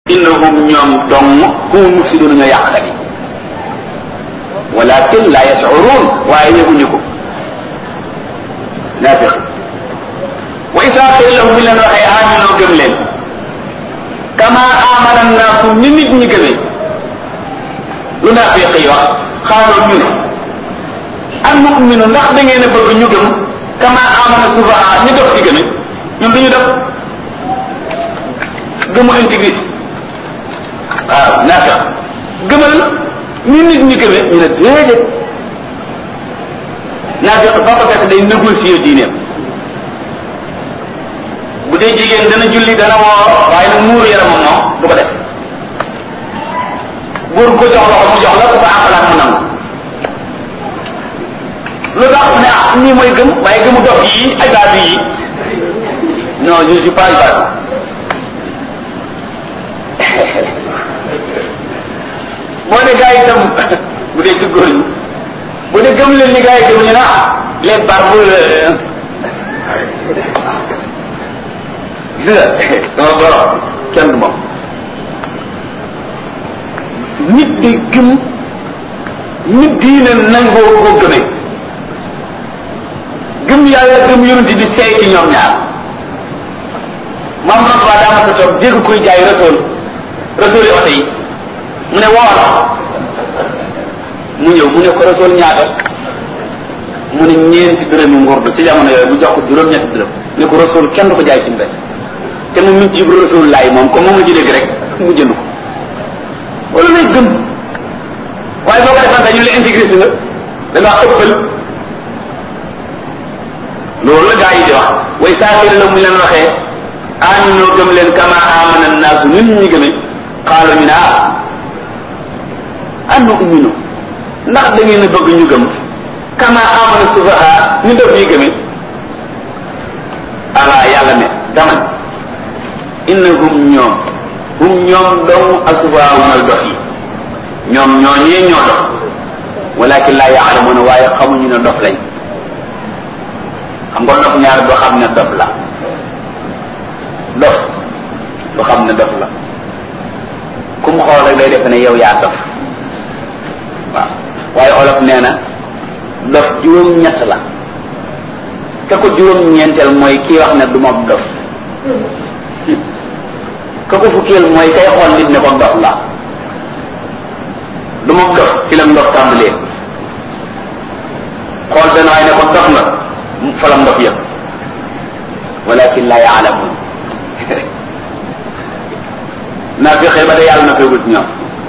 innahum ñoom dong hum mufsiduna ñoo yàqkat yi walakin la yashurun waaye yëguñu ko naafiq wa isa qila lahum bi leen waxee aminoo gëm leen kama amana naasu ni nit ñi gëmee lu naafiq yi wax xaaloo ñu ne al muminu ndax da ngeen a bëgg ñu gëm kama amana sufaha ñu def ci gëme ñun duñu def gëmu intégrité waaw naafiq gëmal ni nit ñi gëme ñu ne déedéet naafiq ba ko fekk day négocier diineem bu dee jigéen dana julli dana woor waaye nag muuru yaramam moom du ko def góor ko jox loxo mu jox la ku ko àqalaat mu nangu lu tax ne ah nii mooy gëm waaye gëmu dof yi ay baatu yi non je suis pas baatu boo ne gars yi itam bu dee ci góor ñi bu dee gëm leen ni gars yi gëm ñu ne ah les barbes gis nga sama borom kenn du moom nit di gëm nit diine nangoo koo gëmee gëm yàlla gëm yonent di seey ci ñoom ñaar maam Rasuul daa ma sa toog dégg koy jaay rasool rasool yi oto yi mu ne woola mu ñëw mu ne ko rasool ñaata mu ne ñeenti dërëmi ngurdu ci jamono yooyu bu jox ko juróom-ñetti dërëm ne ko rasool kenn du ko jaay ci mbéy te mu mit ci rasool laay moom comme moom la ci dégg rek mu jënd ko wala lay gëm waaye boo ko defante ñu la intégré si nga da ngaa ëppal loolu la gaa yi di wax way saafir la mu leen waxee aminoo gëm leen kama amana naasu nit ñi gëme xaalo ñu ne ah annu umino ndax da ngeen a bëgg ñu gëm kama amana sufaha ñu def yi gëme ala yàlla ne dama innahum ñoom hum ñoom dong asufaha mooy dof yi ñoom ñoo ñee ñoo dof walakin laa yaalamuna waaye xamuñu ne dof lañ xam nga dof ñaar doo xam ne dof la dof du xam ne dof la ku mu xool rek day def ne yow yaa dof waaw waaye olof nee na dof juróom-ñett la ka ko juróom-ñeenteel mooy kii wax ne du ma dof ka ko fukkeel mooy kay xool nit ne ko dof la du ma dof ci la ndof tàmbalee xool benn waaye ne ko dof nga fa la ndof yëpp walakin la yaalamun naa fi xëy ba de yàlla na feegul ci ñoom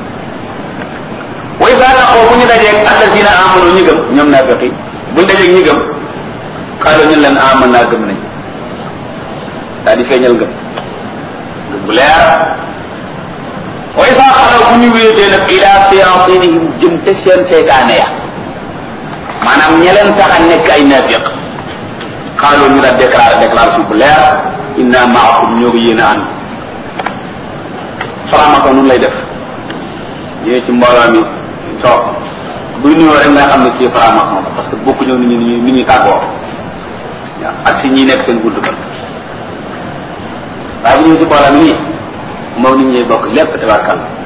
way saa laqoo bu ñu dajeeg alladina amanu ñi gëm ñoom naa feqi buñ dajeeg ñi gëm xaaral ñu leen aman naa gëm nañ daal di feeñal gëm gëm bu leer way saa xalaw bu ñu wéetee nag ila siyatinihim jëm te seen seytaane ya maanaam ña leen tax a nekk ay naafiq xaaloo ñu la déclaré déclaration bu leer inna maakum ñoo ko yéen a ànd faramako nun lay def ñëwee ci mbooloo mi toog buy nuyoo rek nga xam ne kii faramako la parce que bokku ñëw ni ñu ni ñuy tàggoo waaw ak si ñi nekk seen gudd kan waaye bu ñëwee ci mbooloo mi nii moom nit ñuy bokk lépp tabarkal